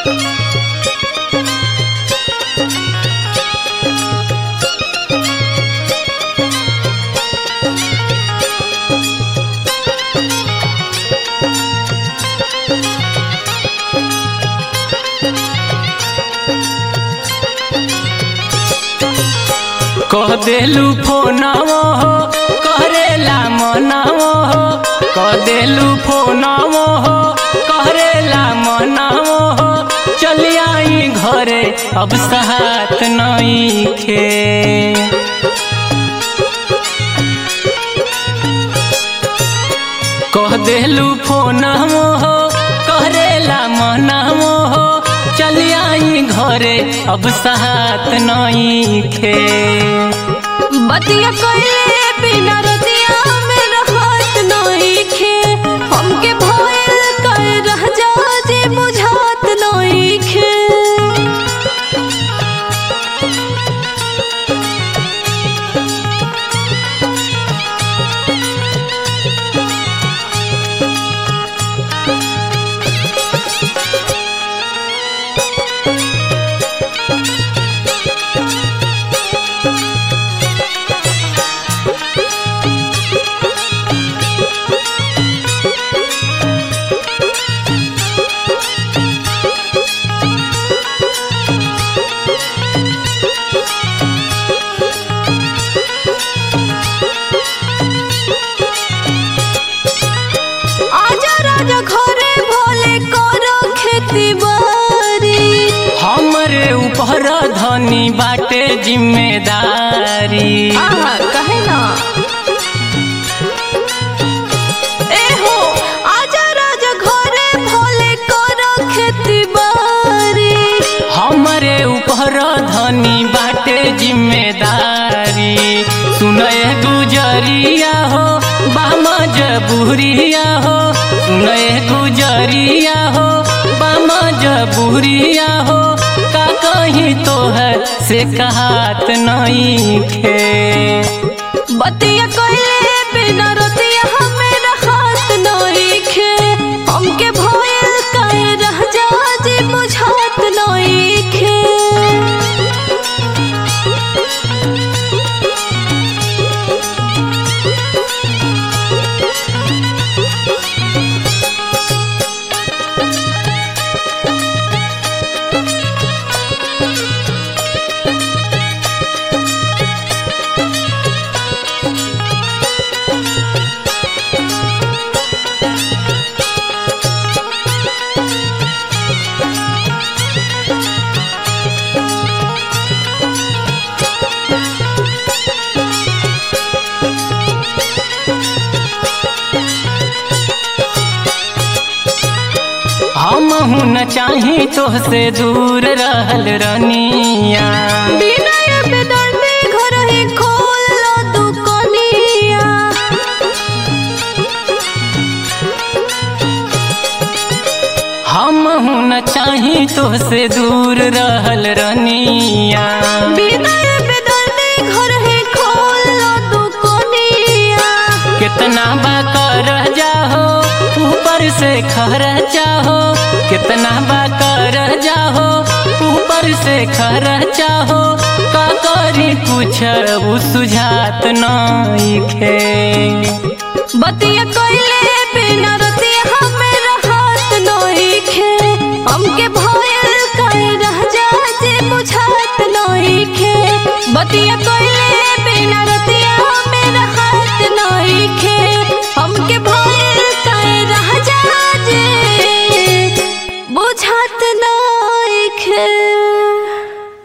कह देलू फोनवो हो करेला मनवो हो कह देलू फोनवो हो करेला मनवो हो चली आई घरे अब सहात नहीं खे कह देलू फोनवो हो करेला मनवो हो चली आई घरे अब सहात नहीं खे बतिया कइले बिना रतिया में रहत नइखे हमके भइल कर रह जा जे बुझात नइखे आजा राजा घरे भोले करो खेती बारी हमरे ऊपर धनी बाटे जिम्मेदारी आहा कहे ना ए हो आजा राजा घरे भोले करो खेती बारी हमरे ऊपर धनी बाटे जिम्मेदारी सुनय गुजरिया हो बामा जबुरिया हो सुनय गुजरिया हो बामा जबुरिया हो का कहीं तो है से कहात नहीं खे बतिया कइले बिना रतिया हमें रहत नइखे हमके भइल कर रह जा जे बुझात नइखे हम न चाही तोहसे दूर रहल रनिया बिनय बेदर्दी घर ही खोल लो दुकनिया हम न चाही तोहसे दूर रहल रनिया बिनय बेदर्दी घर ही खोल लो दुकनिया कितना बा कर जाहो ऊपर से खर चाहो कितना बा कर जाहो ऊपर से खर चाहो का करी कुछ उ सुझात नहीं खे बतिया कइले बिना रतिया हमें रहत नइखे हमके भइल कर रह जा जे बुझात नइखे बतिया कइले बिना रतिया